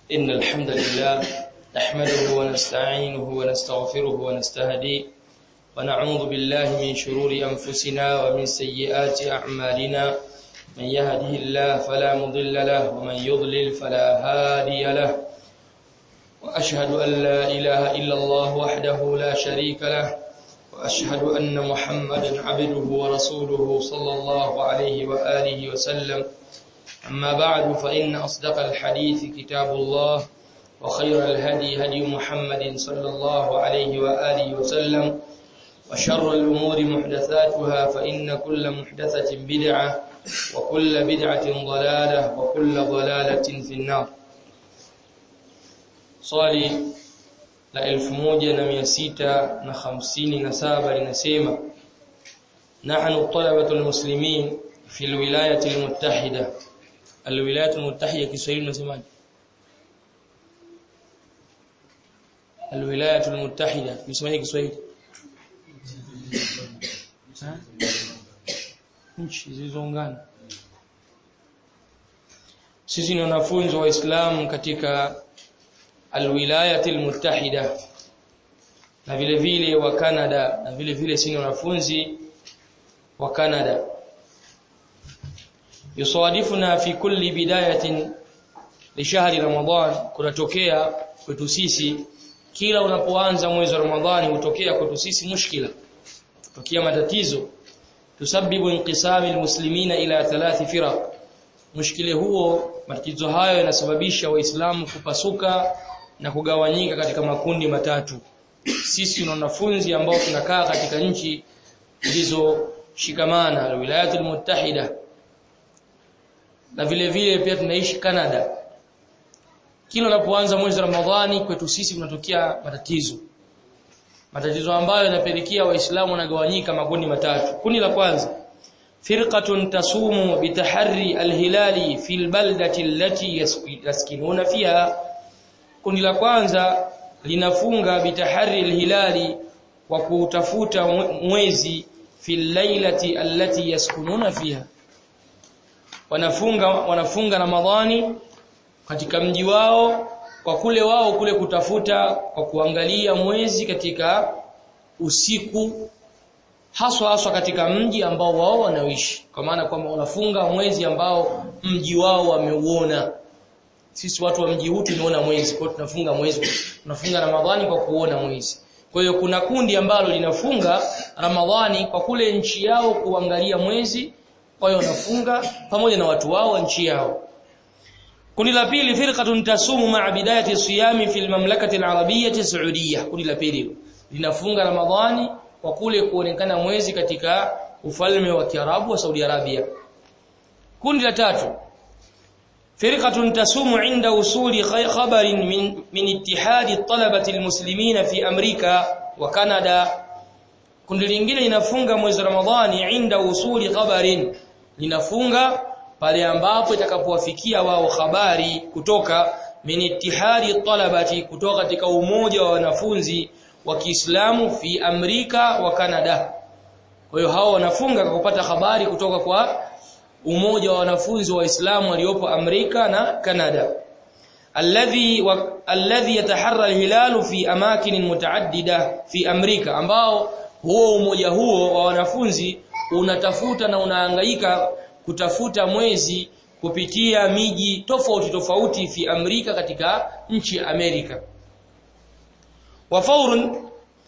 إن الحمد لله نحمده ونستعينه ونستغفره ونستهديه ونعوذ بالله من شرور أنفسنا ومن سيئات أعمالنا من يهده الله فلا مضل له ومن يضلل فلا هادي له وأشهد أن لا إله إلا الله وحده لا شريك له وأشهد أن محمدا عبده ورسوله صلى الله عليه وآله وسلم أما بعد فإن أصدق الحديث كتاب الله وخير الهدي هدي محمد صلى الله عليه وآله وسلم وشر الأمور محدثاتها فإن كل محدثة بدعة وكل بدعة ضلالة وكل ضلالة في النار swali la elfu moja na mia sita na hamsini na saba linasema nahnu talabatu almuslimin fi alwilayati almuttahida alwilayati almuttahida Kiswahili unasemaje alwilayati almuttahida unasemaje Kiswahili nchi zilizoungana sisi ni wanafunzi wa Uislamu katika alwilayati almuttahida na vile vile wa Canada na vile vile sisi wanafunzi wa Canada yusawadifuna fi kulli bidayatin li shahri ramadan kunatokea kwetu sisi kila unapoanza mwezi wa ramadhani hutokea kwetu sisi mushkila tutokea matatizo tusabibu inqisami almuslimina ila thalathi firaq mushkile huo matatizo hayo yanasababisha waislamu kupasuka na kugawanyika katika makundi matatu sisi na wanafunzi ambao tunakaa katika nchi zilizoshikamana alwilayatul muttahida na vile vile pia tunaishi Canada kila unapoanza mwezi wa Ramadhani kwetu sisi kunatokea matatizo matatizo ambayo yanapelekea waislamu wanagawanyika makundi matatu kundi la kwanza firqatun tasumu bitahari alhilali fil baldati allati yaskinuna fiha kundi la kwanza linafunga bitahari alhilali kwa kutafuta mwezi fil lailati allati yaskununa fiha wanafunga wanafunga ramadhani katika mji wao kwa kule wao kule kutafuta kwa kuangalia mwezi katika usiku haswa haswa katika mji ambao wao wanaoishi kwa maana kwamba wanafunga mwezi ambao mji wao wameuona sisi watu wa mji huu tunaona mwezi kwa tunafunga mwezi tunafunga ramadhani kwa kuona mwezi kwa hiyo kuna kundi ambalo linafunga ramadhani kwa kule nchi yao kuangalia mwezi kwa hiyo wanafunga pamoja na watu wao wa nchi yao kundi la pili firqatun tasumu ma'a bidayati siyami fil mamlakati al-arabiyyah saudiyyah kundi la pili linafunga ramadhani kwa kule kuonekana mwezi katika ufalme wa Kiarabu wa Saudi Arabia kundi la tatu فرقة تسوم عند وصول خبر من من اتحاد الطلبة المسلمين في أمريكا وكندا kundi lingine linafunga mwezi Ramadhani inda usuli khabarin linafunga pale ambapo itakapowafikia wao habari kutoka min ittihadi talabati kutoka katika umoja wa wanafunzi wa Kiislamu fi Amerika wa Canada kwa hiyo hao wanafunga kwa kupata habari kutoka kwa umoja wa wanafunzi wa Uislamu waliopo Amerika na Canada alladhi wa, alladhi yataharra alhilalu fi amakin mutaaddida fi Amerika ambao huo umoja huo wa wanafunzi unatafuta na unahangaika kutafuta mwezi kupitia miji tofauti tofauti fi Amerika katika nchi ya Amerika wa faurun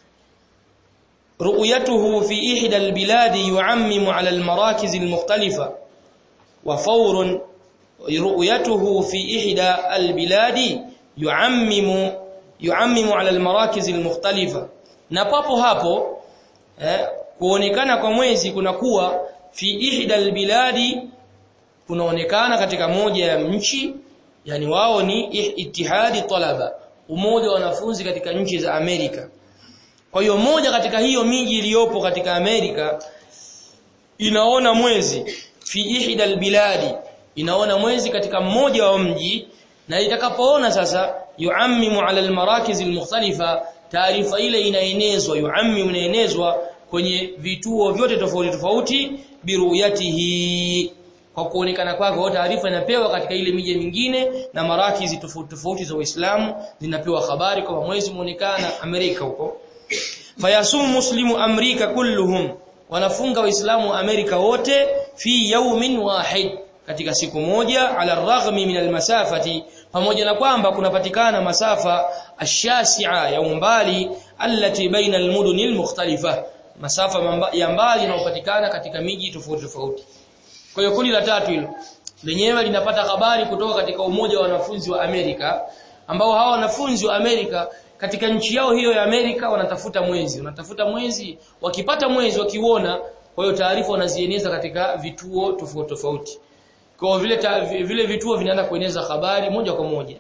رؤيته في إحدى البلاد يعمم على المراكز المختلفة وفور رؤيته في إحدى البلاد يعمم يعمم على المراكز المختلفة na papo hapo eh, kuonekana kwa mwezi kunakuwa fi ihda albiladi kunaonekana katika moja ya nchi yani wao ni ittihadi talaba umoja wa wanafunzi katika nchi za Amerika kwa hiyo moja katika hiyo miji iliyopo katika Amerika inaona mwezi fi ihda albiladi inaona mwezi katika mmoja wa mji na itakapoona sasa yuammimu ala almarakiz almukhtalifa taarifa ile inaenezwa yuammimu inaenezwa kwenye vituo vyote tofauti tofauti biruyatihi kwa kuonekana kwake taarifa inapewa katika ile miji mingine na marakizi tofauti tofauti za Uislamu zinapewa habari kwamba mwezi muonekana Amerika huko fayasumu muslimu amrika kulluhum wanafunga waislamu Amerika wote fi yawmin wahid katika siku moja ala raghmi min almasafati pamoja na kwamba kunapatikana masafa ashasi'a ya umbali allati baina almudun almukhtalifa masafa ya mbali yanayopatikana katika miji tofauti tofauti kwa hiyo kundi la tatu hilo lenyewe linapata habari kutoka katika umoja wa wanafunzi wa Amerika ambao hawa wanafunzi wa Amerika katika nchi yao hiyo ya Amerika wanatafuta mwezi wanatafuta mwezi wakipata mwezi wakiuona kwa hiyo taarifa wanazieneza katika vituo tofauti tofauti kwa vile ta, vile vituo vinaanza kueneza habari moja kwa moja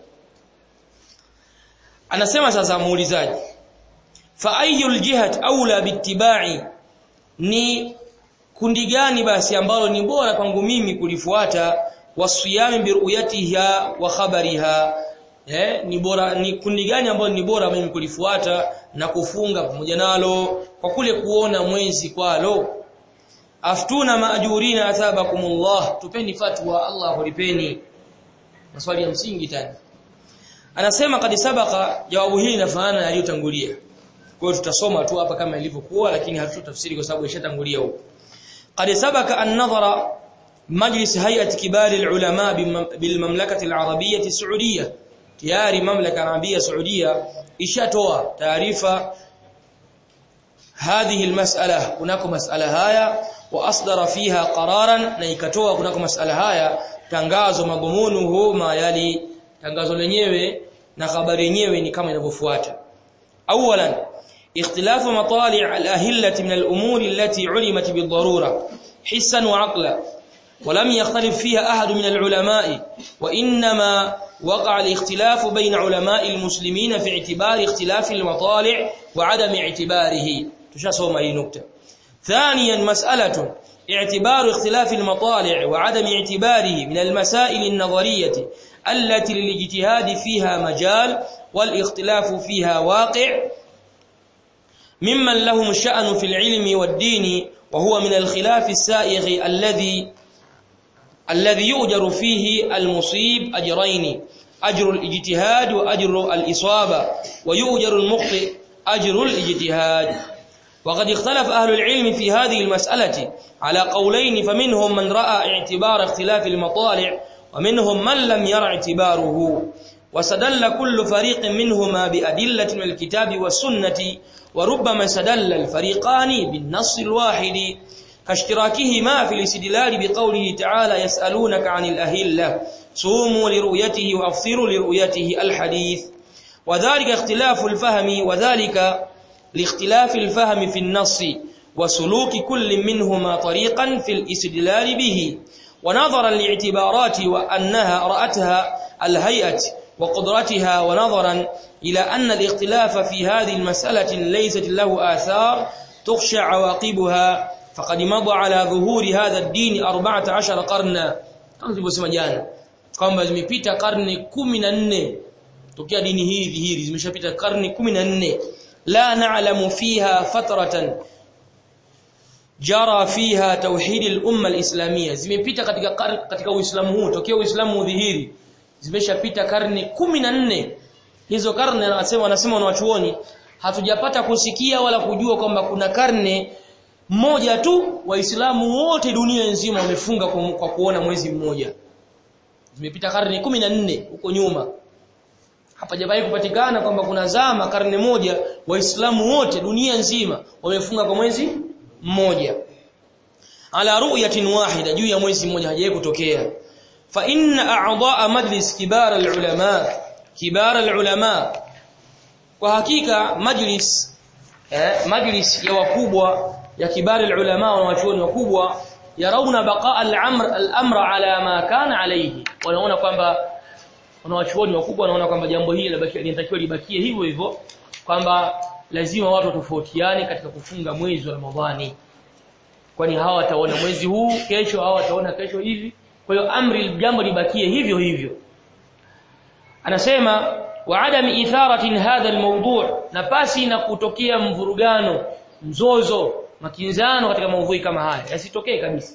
anasema sasa muulizaji fa ayyul jihat aula bittiba'i ni kundi gani basi ambalo ni bora kwangu mimi kulifuata wasiyami biruyatiha wa khabariha eh ni bora ni kundi gani ambalo ni bora mimi kulifuata na kufunga pamoja nalo kwa kule kuona mwezi kwalo aftuna maajurina athabakumullah tupeni fatwa Allah hulipeni maswali ya msingi tena anasema kadi sabaka jawabu hili linafanana yaliyotangulia kwa hiyo tutasoma tu hapa kama ilivyokuwa lakini hatutafsiri kwa sababu ishatangulia huko قد سبق أن نظر مجلس هيئة كبار العلماء بالمملكة العربية السعودية تياري مملكة عربية سعودية إشاتوا تعريف هذه المسألة هناك مسألة هايا وأصدر فيها قرارا نيكتوا هناك مسألة هايا tangazo madhumunuhu ma yali tangazo lenyewe na habari yenyewe ni kama inavyofuata awalan اختلاف مطالع الأهلة من الأمور التي علمت بالضرورة حسا وعقلا ولم يختلف فيها أحد من العلماء وإنما وقع الاختلاف بين علماء المسلمين في اعتبار اختلاف المطالع وعدم اعتباره تشاسوما هي نكتة ثانيا مسألة اعتبار اختلاف المطالع وعدم اعتباره من المسائل النظرية التي للاجتهاد فيها مجال والاختلاف فيها واقع ممن لهم شأن في العلم والدين وهو من الخلاف السائغ الذي الذي يؤجر فيه المصيب أجرين أجر الاجتهاد وأجر الإصابة ويؤجر المخطئ أجر الاجتهاد وقد اختلف أهل العلم في هذه المسألة على قولين فمنهم من رأى اعتبار اختلاف المطالع ومنهم من لم يرى اعتباره وسدل كل فريق منهما بأدلة من الكتاب والسنة وربما سدل الفريقان بالنص الواحد كاشتراكهما في الاستدلال بقوله تعالى يسألونك عن الأهلة صوموا لرؤيته وأفطروا لرؤيته الحديث وذلك اختلاف الفهم وذلك لاختلاف الفهم في النص وسلوك كل منهما طريقا في الاستدلال به ونظرا لاعتبارات وأنها رأتها الهيئة وقدرتها ونظرا إلى أن الاختلاف في هذه المسألة ليست له آثار تخشى عواقبها فقد مضى على ظهور هذا الدين 14 قرنا kama tulivyosema jana kwamba zimepita karne 14 tokea dini hii dhihiri zimeshapita karne 14 la na'lamu fiha fatratan jara fiha tauhid al-umma al-islamiyya zimepita katika katika uislamu huu tokea uislamu udhihiri zimeshapita karne 14 hizo karne anasema wanasema wanachuoni hatujapata kusikia wala kujua kwamba kuna karne moja tu waislamu wote dunia nzima wamefunga kwa kuona mwezi mmoja zimepita karne 14 huko nyuma hapajawahi kupatikana kwamba kuna zama karne moja waislamu wote dunia nzima wamefunga kwa mwezi mmoja ala ru'yatin wahida juu ya mwezi mmoja hajawahi kutokea fa inna a'dha'a majlis kibar al-ulama kibar al-ulama kwa hakika majlis eh, majlis ya wakubwa ya kibar al-ulama na wachuoni wakubwa yarauna baqa al-amr al-amr ala ma kana alayhi wanaona kwamba wanawachuoni wakubwa wanaona kwamba jambo hili linatakiwa libakie hivyo hivyo kwamba lazima watu tofautiane katika kufunga mwezi wa Ramadhani kwani hawa wataona mwezi huu kesho hawa wataona kesho hivi kwa hiyo amri jambo libakie hivyo hivyo anasema wa adam itharatin hadha almawdu' na pasi na kutokea mvurugano mzozo makinzano katika maudhui kama haya yasitokee kabisa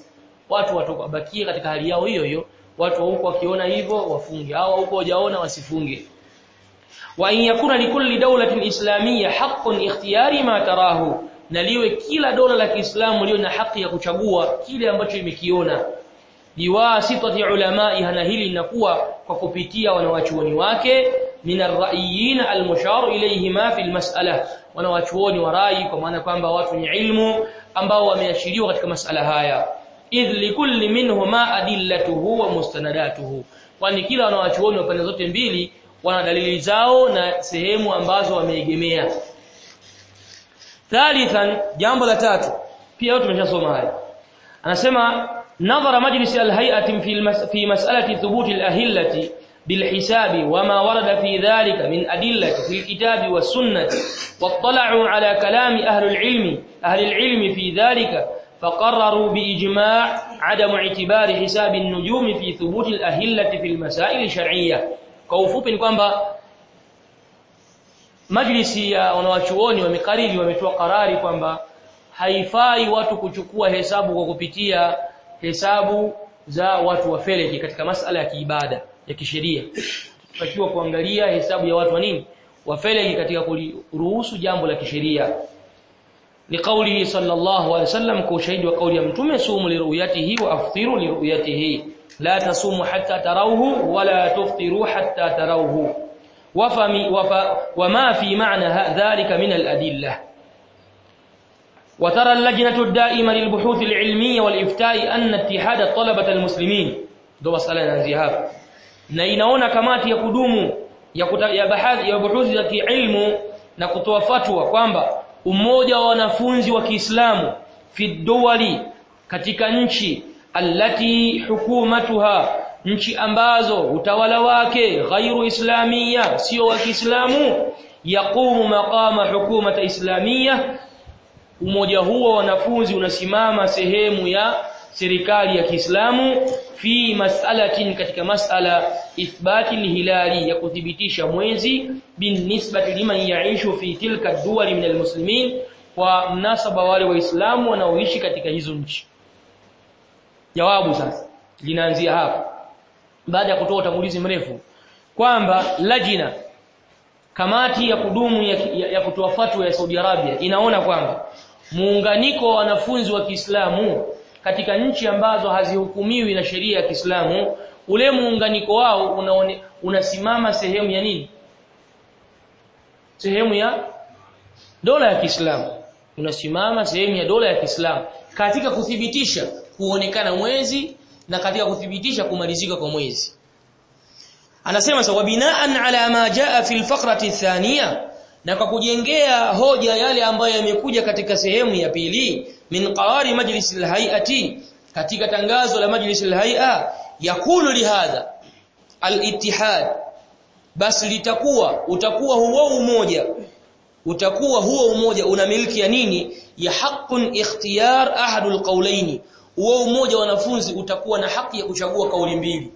watu watabakie katika hali yao hiyo hiyo watu wa huko wakiona hivyo wafunge au huko wajaona wasifunge wa in yakuna likulli dawlatin islamiyya haqqun ikhtiyari ma tarahu na liwe kila dola la Kiislamu lio na haki ya kuchagua kile ambacho imekiona biwasitati ulamai na hili linakuwa kwa kupitia wanawachuoni wake min ar-ra'yiyin al-mushar ilayhima fi al-mas'ala wanawachuoni wa rai kwa maana kwamba watu wenye ilmu ambao wameashiriwa katika masala haya idh likulli minhuma adillatuhu wa mustanadatuhu kwani kila wanawachuoni wa pande zote mbili wana dalili zao na sehemu ambazo wameegemea thalithan jambo la tatu pia tumeshasoma haya anasema nadhara majlis al-hay'ati fi fi mas'alati thubuti al-ahillati بالحساب وما ورد في ذلك من أدلة في الكتاب والسنة واطلعوا على كلام أهل العلم أهل العلم في ذلك فقرروا بإجماع عدم اعتبار حساب النجوم في ثبوت الأهلة في المسائل الشرعية كوفوب kwamba majlisi ya wanawachuoni wamekariri wametoa karari kwamba haifai watu kuchukua hesabu kwa kupitia hesabu za watu wa feleki katika masala ya kiibada ya kisheria tutakiwa kuangalia hesabu ya watu wa nini wa feleki katika kuruhusu jambo la kisheria لقوله صلى الله عليه وسلم كشهيد وقول يمتم صوموا لرؤيته وافطروا لرؤيته لا تصوموا حتى تروه ولا تفطروا حتى تروه وفم وف وما في معنى ذلك من الأدلة وترى اللجنة الدائمة للبحوث العلمية والإفتاء أن اتحاد طلبة المسلمين دو مسألة نanzia hapa na inaona kamati ya kudumu ya kuta, ya baadhi ya buhuthi za kiilmu na kutoa fatwa kwamba umoja wa wanafunzi wa Kiislamu fi duwali katika nchi allati hukumatuha nchi ambazo utawala wake ghairu islamia sio wa Kiislamu yaqumu maqama hukumata islamia umoja huo wanafunzi unasimama sehemu ya serikali ya Kiislamu fi mas'alatin katika mas'ala ithbati hilali ya kuthibitisha mwezi binisbati liman yaishu fi tilka duwali min almuslimin kwa mnasaba wale waislamu wanaoishi katika hizo nchi jawabu sasa linaanzia hapa baada ya kutoa utangulizi mrefu kwamba lajina kamati ya kudumu ya, ya, ya kutoa fatwa ya Saudi Arabia inaona kwamba muunganiko wa wanafunzi wa Kiislamu katika nchi ambazo hazihukumiwi na sheria ya Kiislamu ule muunganiko wao unaone, unasimama sehemu ya nini sehemu ya dola ya Kiislamu unasimama sehemu ya dola ya Kiislamu katika kuthibitisha kuonekana mwezi na katika kuthibitisha kumalizika kwa mwezi anasema sawa binaan ala ma jaa fi alfaqrati thaniya na kwa kujengea hoja yale ambayo yamekuja katika sehemu ya pili min qawari majlis alhayati katika tangazo la majlis alhay'a yakulu lihadha alitihad basi litakuwa utakuwa huo umoja utakuwa huo umoja una milki ya nini ya haqqun ikhtiyar ahadul qawlaini huo umoja wanafunzi utakuwa na haki ya kuchagua kauli mbili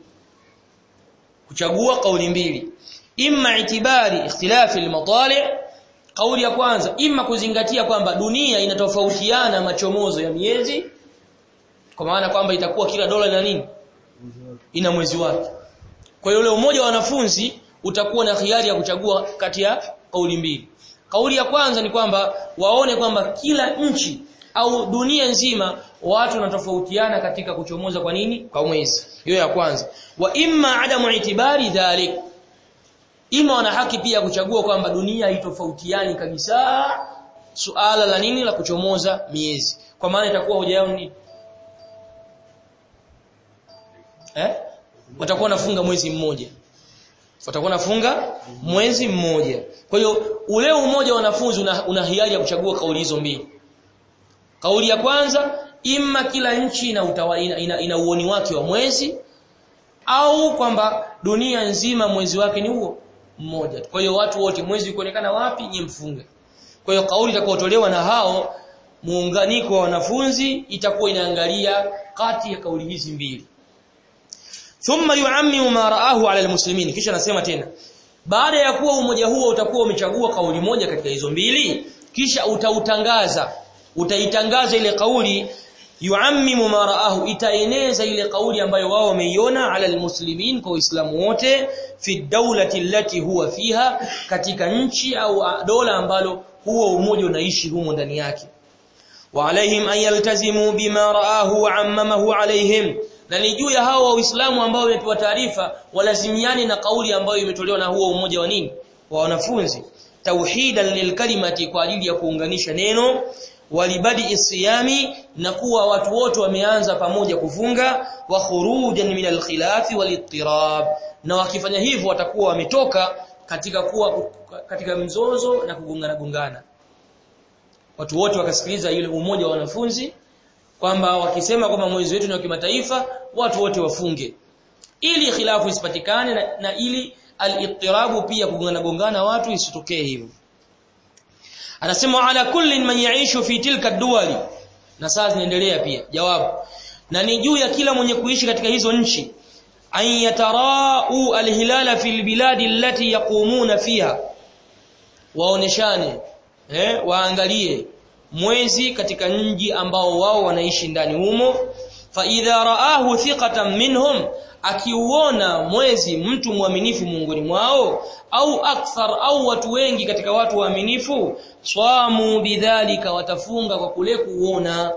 kuchagua kauli mbili imma itibari ikhtilafi almatali' kauli ya kwanza imma kuzingatia kwamba dunia inatofautiana machomozo ya miezi kwa maana kwamba itakuwa kila dola ina nini ina mwezi wake kwa hiyo ule umoja wa wanafunzi utakuwa na khiari ya kuchagua kati ya kauli mbili kauli ya kwanza ni kwamba waone kwamba kila nchi au dunia nzima watu wanatofautiana katika kuchomoza kwa nini kwa mwezi hiyo ya kwanza wa imma adamu itibari dhalik ima wana haki pia kuchagua kwamba dunia haitofautiani kabisa suala la nini la kuchomoza miezi kwa maana itakuwa hoja yao ni eh watakuwa nafunga mwezi mmoja watakuwa nafunga mwezi mmoja kwa hiyo ule umoja wa wanafunzi una, una hiari ya kuchagua kauli hizo mbili kauli ya kwanza imma kila nchi ina, utawa, ina, ina, ina uoni wake wa mwezi au kwamba dunia nzima mwezi wake ni huo mmoja kwa hiyo watu wote mwezi ukionekana wapi nyie mfunge kwa hiyo kauli itakayotolewa na hao muunganiko wa wanafunzi itakuwa inaangalia kati ya kauli hizi mbili thumma yuammimu ma raahu ala almuslimin kisha nasema tena baada ya kuwa umoja huo utakuwa umechagua kauli moja katika hizo mbili kisha utautangaza utaitangaza ile kauli yuammimu ma raahu itaeneza ile kauli ambayo wao wameiona ala almuslimin kwa waislamu wote fi dawlati allati huwa fiha katika nchi au dola ambalo huo umoja unaishi humo ndani yake wa alaihim an yaltazimu bima raahu wa ammamahu alaihim na ni juu ya hao waislamu ambao wamepewa taarifa walazimiani na kauli ambayo imetolewa na huo umoja wa nini wa wanafunzi tauhidan lilkalimati kwa ajili ya kuunganisha neno walibadi isiyami na kuwa watu wote wameanza pamoja kufunga wa khurujan min alkhilafi walittirab na wakifanya hivyo watakuwa wametoka katika kuwa katika mzozo na kugongana gongana watu wote wakasikiliza ile umoja wa wanafunzi kwamba wakisema kwamba mwezi wetu ni wa kimataifa watu wote wafunge ili khilafu isipatikane na, na ili al-ittirabu pia kugongana gongana watu isitokee hivyo anasema ala kullin man yaishu fi tilka duwali na saa zinaendelea pia jawabu na ni juu ya kila mwenye kuishi katika hizo nchi an yatarau alhilala fil biladi allati yaqumuna fiha waoneshane eh waangalie mwezi katika nji ambao wao wanaishi ndani humo fa idha raahu thiqatan minhum akiuona mwezi mtu mwaminifu miongoni mwao au akthar au watu wengi katika watu waaminifu swamu bidhalika watafunga kwa kule kuona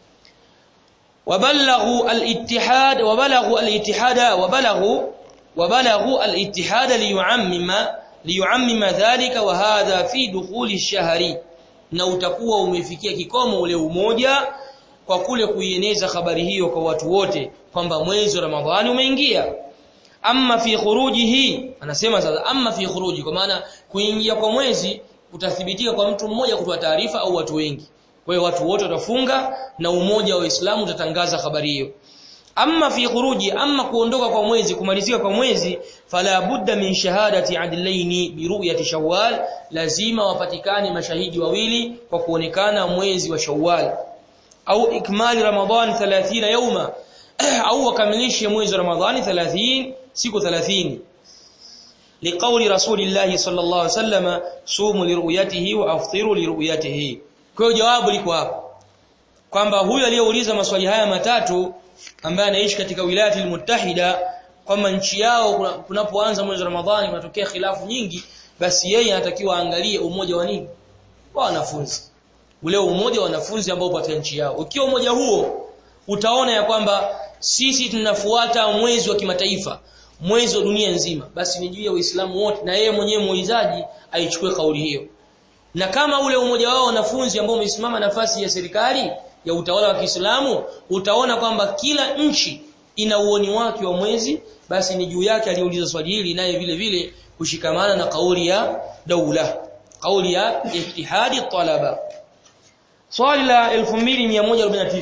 wabalaghu al-ittihad wabalaghu al-ittihada wabalaghu wabalaghu al-ittihada liyuammima liyuammima dhalika wa hadha fi dukhuli ash-shahri na utakuwa umefikia kikomo ule umoja kwa kule kuieneza habari hiyo kwa watu wote kwamba mwezi wa Ramadhani umeingia amma fi khurujihi anasema sasa amma fi khuruji kwa maana kuingia kwa mwezi kutathibitika kwa mtu mmoja kutoa taarifa au watu wengi kwa hiyo watu wote watafunga na umoja wa Uislamu utatangaza habari hiyo amma fi khuruji amma kuondoka kwa mwezi kumalizika kwa mwezi fala budda min shahadati adlaini bi ru'yati shawwal lazima wapatikane mashahidi wawili kwa kuonekana mwezi wa shawwal au ikmali ramadhan 30 yawma au wakamilishe mwezi wa ramadhani 30 siku 30 liqauli rasulillahi sallallahu alaihi wasallam sumu liruyatihi wa aftiru liruyatihi kwa hiyo jawabu liko hapo kwamba huyu aliyeuliza maswali haya matatu ambaye anaishi katika wilayati almuttahida kwamba nchi yao kunapoanza mwezi wa ramadhani kunatokea khilafu nyingi basi yeye anatakiwa aangalie umoja wa nini wa wanafunzi ule umoja wa wanafunzi ambao upo nchi yao ukiwa umoja huo utaona ya kwamba sisi tunafuata mwezi wa kimataifa mwezi wa dunia nzima basi ni juu ya Uislamu wote na yeye mwenyewe muulizaji aichukue kauli hiyo na kama ule umoja wao wanafunzi ambao umesimama nafasi ya serikali ya utawala wa Kiislamu utaona kwamba kila nchi ina uoni wake wa mwezi basi ni juu yake aliuliza swali hili naye vile vile kushikamana na kauli ya daula kauli ya ihtihadi talaba swali la 2149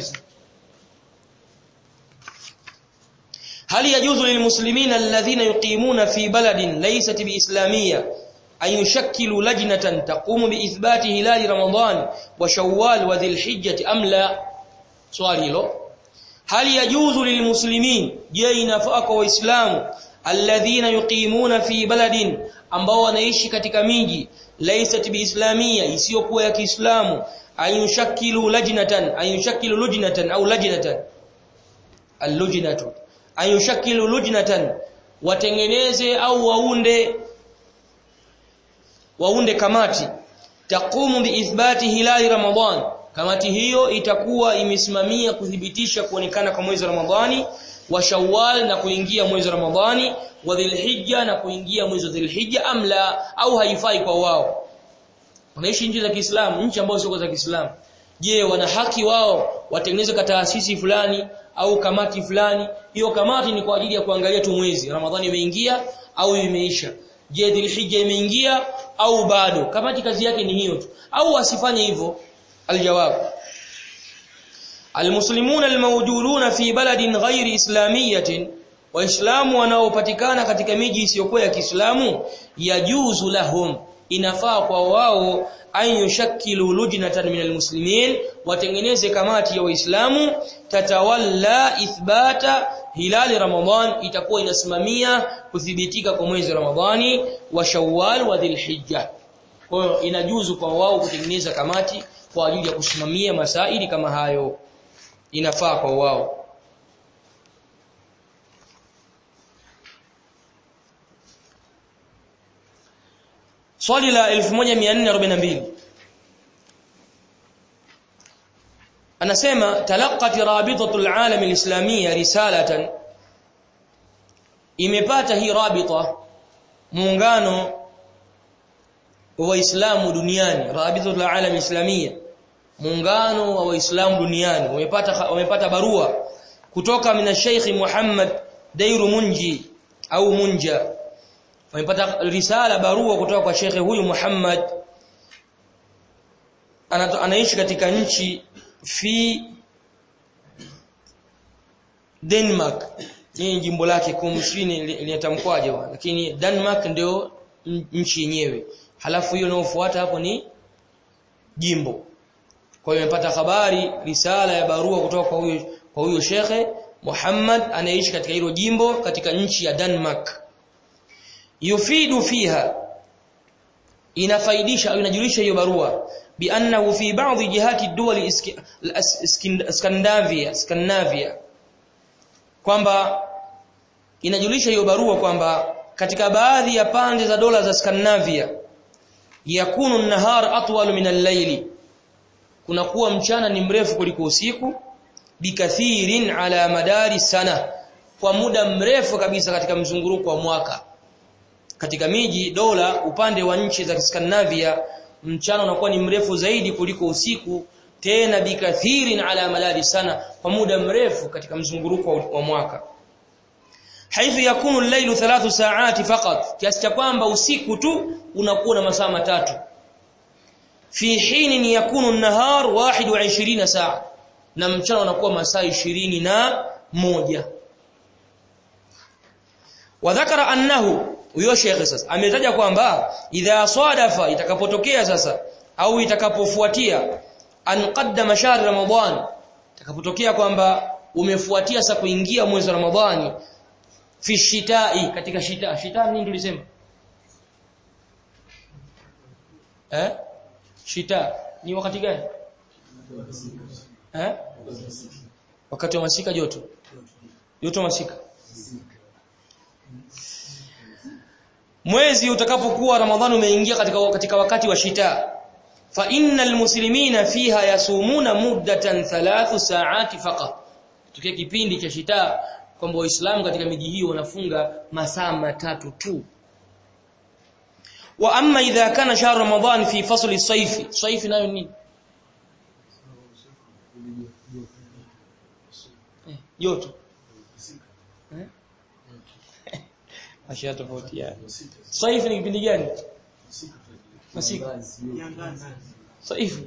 هل يجوز للمسلمين الذين يقيمون في بلد ليست بإسلامية أن يشكلوا لجنة تقوم بإثبات هلال رمضان وشوال وذي الحجة أم لا سؤال له هل يجوز للمسلمين جينا فأك وإسلام الذين يقيمون في بلد ambao wanaishi katika miji laysat biislamia isiyokuwa ya Kiislamu ayushakkilu lajnatan ayushakkilu lujnatan au lajnatan allujnatu ayushakkilu lujnatan watengeneze au waunde waunde kamati taqumu biithbati hilali ramadhan kamati hiyo itakuwa imesimamia kudhibitisha kuonekana kwa mwezi wa ramadhani wa shawwal na kuingia mwezi wa ramadhani wa dhilhijja na kuingia mwezi wa dhilhijja amla au haifai kwa wao wanaishi nchi za Kiislamu nchi ambazo sio za Kiislamu je wana haki wao watengeneze taasisi fulani au kamati fulani hiyo kamati ni kwa ajili ya kuangalia tu mwezi ramadhani imeingia au imeisha je dhilhijja imeingia au bado kamati kazi yake ni hiyo tu au wasifanye hivyo aljawab almuslimun almawjudun fi baladin ghairi islamiyatin waislamu wanaopatikana katika miji isiyokuwa ya Kiislamu yajuzu lahum inafaa kwa wao an yushakkilu lujnatan min almuslimin watengeneze kamati ya waislamu tatawalla ithbata hilali ramadhan itakuwa inasimamia kuthibitika kwa mwezi ramadhani wa shawwal wa dhilhijja kwa hiyo inajuzu kwa wao kutengeneza kamati kwa ajili ya kusimamia masaili kama hayo inafaa kwa wao swali la 1442 anasema talaqat rabitatul alam alislamia risalatan imepata hii rabita muungano wa waislamu duniani rabitatul alam islamia muungano wa waislamu duniani wamepata wamepata barua kutoka mina Sheikh Muhammad Dairu Munji au Munja wamepata risala barua kutoka kwa Sheikh huyu Muhammad anaishi katika nchi fi Denmark hii jimbo lake kumshini linatamkwaje lakini Denmark ndio nchi yenyewe halafu hiyo inayofuata hapo ni jimbo kwa hiyo nimepata habari risala ya barua kutoka kwa huyo kwa huyo shekhe Muhammad anayeishi katika hilo jimbo katika nchi ya Denmark yufidu fiha inafaidisha au inajulisha hiyo barua biannahu fi ba'dhi jihati duwali Scandinavia Scandinavia kwamba inajulisha hiyo barua kwamba katika baadhi ya pande za dola za Scandinavia yakunu an-nahar atwal min al-layli kunakuwa mchana ni mrefu kuliko usiku bikathirin ala madari sana kwa muda mrefu kabisa katika mzunguruko wa mwaka katika miji dola upande wa nchi za Scandinavia mchana unakuwa ni mrefu zaidi kuliko usiku tena bikathirin ala madari sana kwa muda mrefu katika mzunguruko wa mwaka haithu yakunu al-lailu thalathu sa'ati faqat kiasi cha kwamba usiku tu unakuwa na masaa matatu fi hinin yakunu an-nahar 21 saa na mchana unakuwa masaa 20 na moja wadhakara annahu huyo shekhe sasa ametaja kwamba idha sadafa itakapotokea sasa au itakapofuatia an qaddama shahr ramadan itakapotokea kwamba umefuatia sasa kuingia mwezi wa ramadhani fi shitai katika shita shita nini tulisema eh shita ni wakati gani eh wakati wa masika joto joto masika mwezi utakapokuwa ramadhani umeingia katika katika wakati wa shita fa innal muslimina fiha yasumuna muddatan thalathu saati faqat tukia kipindi cha shita kwamba waislamu katika miji hiyo wanafunga masaa matatu tu wa amma idha kana shahr ramadan fi fasl as-sayf sayf nayo nini joto eh ashia tofautiana sayf ni kipindi gani masika sayf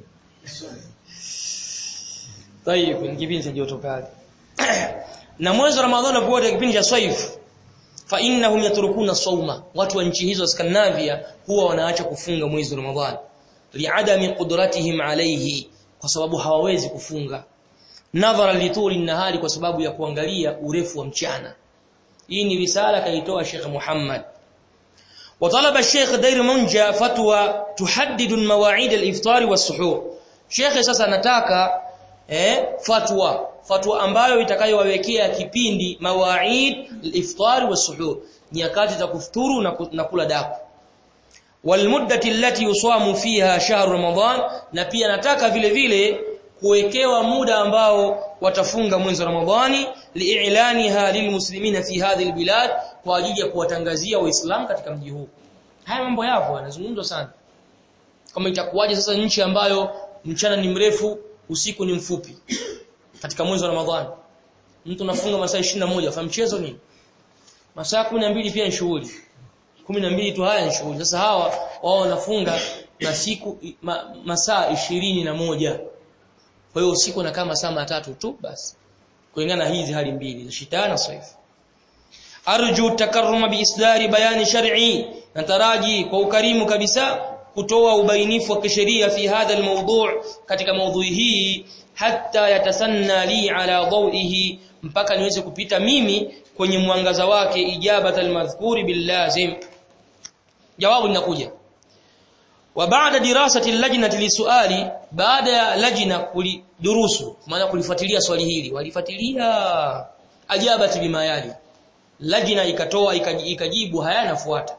طيب ni kipindi cha joto kali na mwezi wa ramadhani unapokuwa kipindi cha sayf fa innahum yatrukuna sawma watu wa nchi hizo Scandinavia huwa wanaacha kufunga mwezi wa ramadhani liadami qudratihim alayhi kwa sababu hawawezi kufunga nadhara lituli nahari kwa sababu ya kuangalia urefu wa mchana hii ni risala kaitoa Sheikh Muhammad وطلب الشيخ دير منجا فتوى تحدد المواعيد الافطار والسحور Sheikh sasa anataka eh fatwa fatwa ambayo itakayowawekea kipindi mawaid al-iftar was-suhur nyakati za kufuturu na kula daku walmuddati allati yusamu fiha shahr ramadan na pia nataka vile vile kuwekewa muda ambao watafunga mwezi wa ramadhani li'ilaniha lilmuslimina fi hadhihi albilad kwa ajili ya kuwatangazia waislamu katika mji huu haya mambo yapo yanazungumzwa sana kama itakuwaje sasa nchi ambayo mchana ni mrefu usiku ni mfupi katika mwezi wa Ramadhani mtu anafunga masaa 21 fa mchezo ni masaa 12 pia ni shughuli 12 tu haya ni shughuli sasa hawa wao wanafunga na siku ma, masaa ishirini na moja kwa hiyo usiku na kama saa matatu tu basi kulingana na hizi hali mbili za shitana na saif arju takarruma biislari bayani shar'i nataraji kwa ukarimu kabisa kutoa ubainifu wa kisheria fi hadha almawdu' katika maudhui hii hatta yatasanna li ala dawihi mpaka niweze kupita mimi kwenye mwangaza wake ijabat almadhkuri billazim jawabu linakuja wa baada dirasati lajnati lisuali baada ya lajna kulidurusu maana kulifuatilia swali hili walifuatilia ajabati bima yali lajna ikatoa ikajibu haya nafuata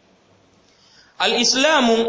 alislamu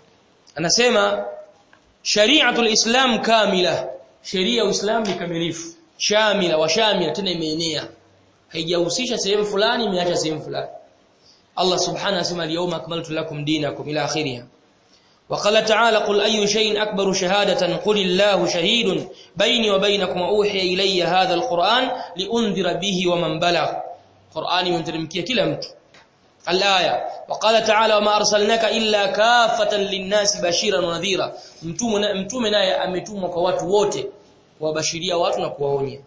anasema shari'atul islam kamila sheria ya uislamu ni kamilifu shamila wa shamila tena imeenea haijahusisha sehemu fulani imeacha sehemu fulani Allah subhanahu asema al-yawma akmaltu lakum dinakum ila akhirih وقال تعالى قل أي شيء أكبر شهادة قل الله شهيد بيني وبينكم أوحي إلي هذا القرآن لأنذر به ومن بلغ قرآن ينترمكيه كلا mtu الآية وقال تعالى وما أرسلناك إلا كافة للناس بشيرا ونذيرا mtume naye ametumwa kwa watu wote wabashiria watu na kuwaonya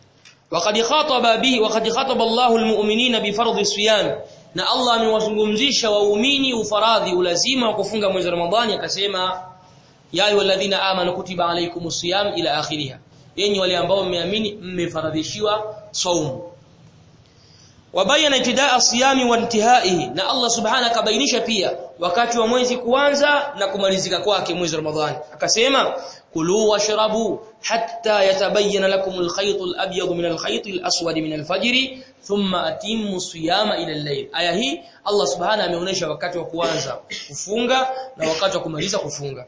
وقد خاطب به وقد خاطب الله المؤمنين بفرض الصيام na Allah amewazungumzisha waumini ufaradhi ulazima wa kufunga mwezi wa Ramadhani akasema ya ayyuhalladhina amanu kutiba alaykumus siyam ila akhiriha yenyi wale ambao mmeamini mmefaradhishiwa saumu wabayana ibtidaa siyami wa intihaihi na Allah subhanahu akabainisha pia wakati wa mwezi kuanza na kumalizika kwake mwezi wa Ramadhani akasema kulu washrabu hatta yatabayyana lakum al-khayt al-abyad min al-khayt al-aswad min al-fajr thumma atimmu siyama ila al-layl aya hii Allah subhanahu ameonyesha wakati wa kuanza kufunga na wakati wa kumaliza kufunga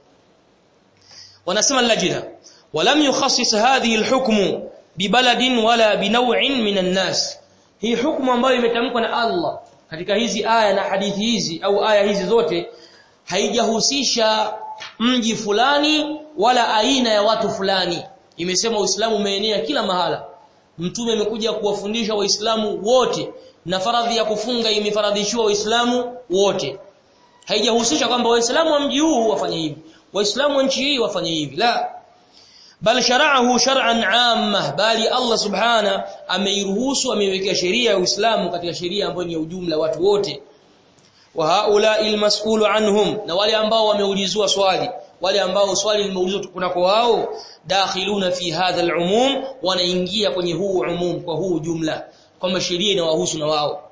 wanasema lajina walam yukhassis hadhihi al-hukmu bibaladin wala binaw'in min an-nas hii hukumu ambayo imetamkwa na Allah katika hizi aya na hadithi hizi au aya hizi zote haijahusisha mji fulani wala aina ya watu fulani imesema Uislamu umeenea kila mahala mtume amekuja kuwafundisha waislamu wote na faradhi ya kufunga imefaradhishiwa waislamu wote haijahusisha kwamba waislamu wa mji huu wafanye hivi waislamu wa nchi hii wafanye hivi la bal shara'ahu shar'an 'amma bali Allah subhana ameiruhusu ameiwekea sheria ya Uislamu katika sheria ambayo ni ya ujumla watu wote wa haula'il mas'ulu anhum na wale ambao wameulizwa swali wale ambao swali limeulizwa kunako wao dakhiluna fi hadha al-umum wanaingia kwenye huu umum kwa huu jumla kwamba sheria inawahusu na wao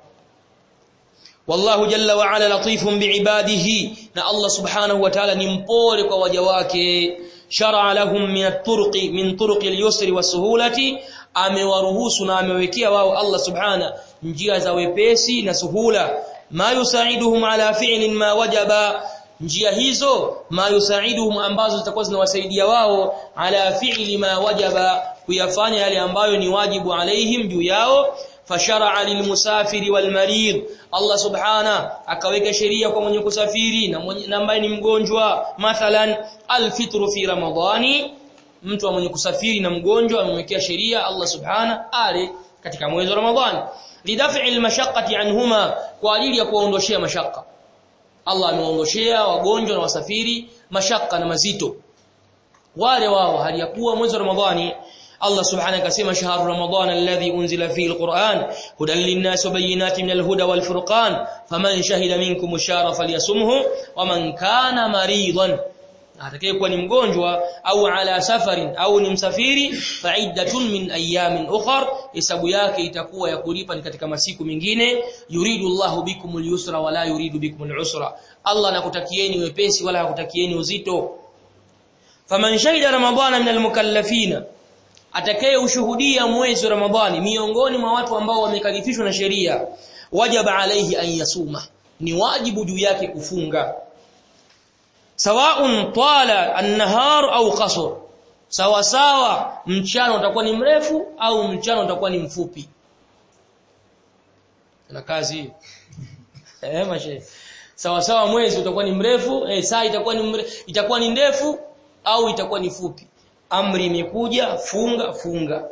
wallahu jalla wa ala latifun biibadihi na Allah subhanahu wa ta'ala ni mpole kwa waja wake shar'a lahum min at-turuqi min turuqi al-yusri was-suhulati amewaruhusu na amewekea wao Allah subhana njia za wepesi na suhula ma yusaiduhum ala fi'lin ma wajaba njia hizo ma yusaiduhum ambazo zitakuwa zinawasaidia wao ala fi'li ma wajaba kuyafanya yale ambayo ni wajibu alaihim juu yao fashara'a lilmusafiri walmarid Allah subhana akaweka sheria kwa mwenye kusafiri na mwenye ambaye ni mgonjwa mathalan alfitru fi ramadhani mtu mwenye kusafiri na mgonjwa amemwekea sheria Allah subhana ale katika mwezi wa ramadhani lidaf'i almashaqqati anhuma kwa ajili ya kuondoshea mashaka Allah ameondoshea wagonjwa na wasafiri mashaka na mazito wale wao hali ya kuwa mwezi wa ramadhani Allah subhanahu akasema shahru ramadan alladhi unzila fihi alquran hudan linnas wa bayyinatin minal huda wal furqan faman shahida minkum ash-shahra falyasumhu waman kana maridan atakayekuwa ni mgonjwa au ala safarin au ni msafiri fa'iddatun min ayamin ukhar hesabu yake itakuwa ya kulipa ni katika masiku mengine yuridu Allahu bikumul yusra wala yuridu bikumul usra Allah anakutakieni wepesi wala hakutakieni uzito faman shahida ramadana minal mukallafina atakaye ushuhudia mwezi wa Ramadhani miongoni mwa watu ambao wamekalifishwa na sheria wajaba alaihi an yasuma ni wajibu juu yake kufunga sawaun tala an-nahar au qasr sawa sawa mchana utakuwa ni mrefu au mchana utakuwa ni mfupi na kazi eh mashe sawa sawa mwezi utakuwa ni mrefu eh saa itakuwa ni mre, itakuwa ni ndefu au itakuwa ni fupi amri imekuja funga funga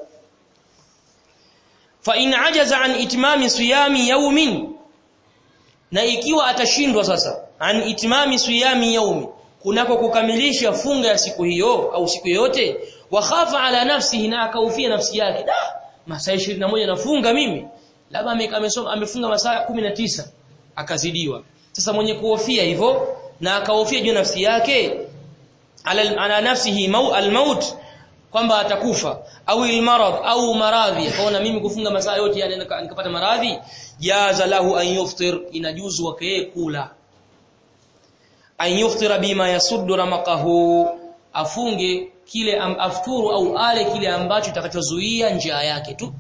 fa in ajaza an itmami siyami yawmin na ikiwa atashindwa sasa an itmami siyami yawmi kunako kukamilisha funga ya siku hiyo au siku yote wa khafa ala nafsihi na akaufia nafsi yake da masaa 21 nafunga mimi labda amesoma amefunga masaa 19 akazidiwa sasa mwenye kuhofia hivyo na akahofia juu nafsi yake ala, ala nafsihi mau almaut kwamba atakufa au almarad au maradhi akaona mimi kufunga masaa yote yani nikapata maradhi jaza lahu an yuftir inajuzu wake kula an yuftira bima yasuddu ramaqahu afunge kile am, afturu au ale kile ambacho kitakachozuia njaa yake tu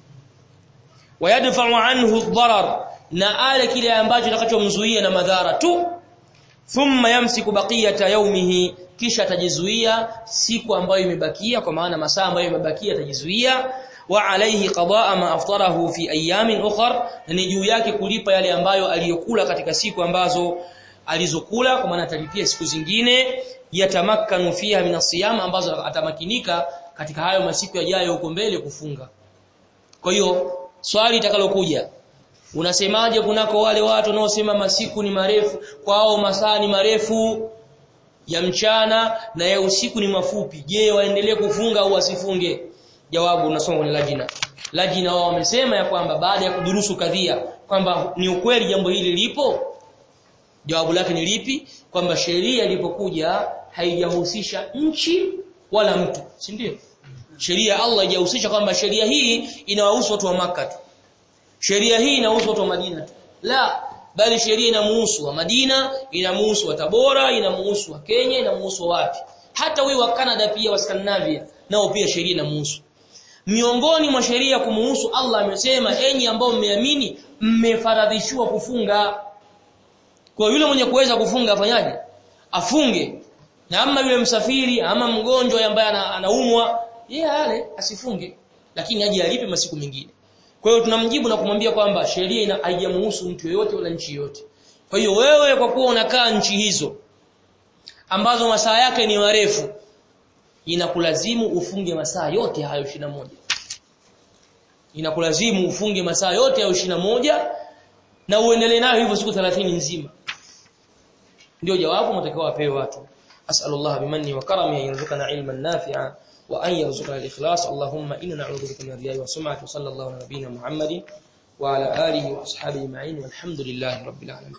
wayadfa'u anhu ad-darar na ale kile ambacho kitakachomzuia na madhara tu thumma yamsiku baqiyata yawmihi kisha atajizuia siku ambayo imebakia kwa maana masaa ambayo imebakia atajizuia wa alayhi qadaa ma aftarahu fi ayamin ukhra ni juu yake kulipa yale ambayo aliyokula katika siku ambazo alizokula kwa maana atalipia siku zingine yatamakkanu fiha min asiyam ambazo atamakinika katika hayo masiku yajayo huko mbele kufunga kwa hiyo swali itakalokuja unasemaje kunako wale watu wanaosema masiku ni marefu kwao masaa ni marefu ya mchana na ya usiku ni mafupi je waendelee kufunga au wasifunge jawabu unasoma kwenye lajina lajina wao wamesema ya kwamba baada ya kudurusu kadhia kwamba ni ukweli jambo hili lipo jawabu lake ni lipi kwamba sheria ilipokuja haijahusisha nchi wala mtu si ndio sheria Allah haijahusisha kwamba sheria hii inawahusu watu wa maka tu sheria hii inahusu watu wa Madina tu la bali sheria inamuhusu wa Madina inamuhusu wa Tabora inamuhusu wa Kenya inamuhusu wapi hata huyu wa Canada pia wa Scandinavia nao pia sheria inamuhusu miongoni mwa sheria kumuhusu Allah amesema enyi ambao mmeamini mmefaradhishiwa kufunga kwa yule mwenye kuweza kufunga afanyaje afunge na ama yule msafiri ama mgonjwa ambaye anaumwa yeye ale asifunge lakini aje alipe masiku mengine kwa hiyo tunamjibu na kumwambia kwamba sheria ina haijamhusu mtu yeyote wala nchi yoyote kwa hiyo wewe kwa kuwa unakaa nchi hizo ambazo masaa yake ni marefu inakulazimu ufunge masaa yote hayo moja inakulazimu ufunge masaa yote hayo moja na uendelee nayo hivyo siku 30 nzima ndio jawabu mtakao wapewe watu as'alullah bimanni wa karami an yarzuqana ilman nafi'a wa an yarzuqana al-ikhlas allahumma inna na'udhu bika min ar-riya'i wa sum'ati wa sallallahu ala nabiyyina muhammadin wa ala alihi wa ashabihi ma'in walhamdulillahi rabbil alamin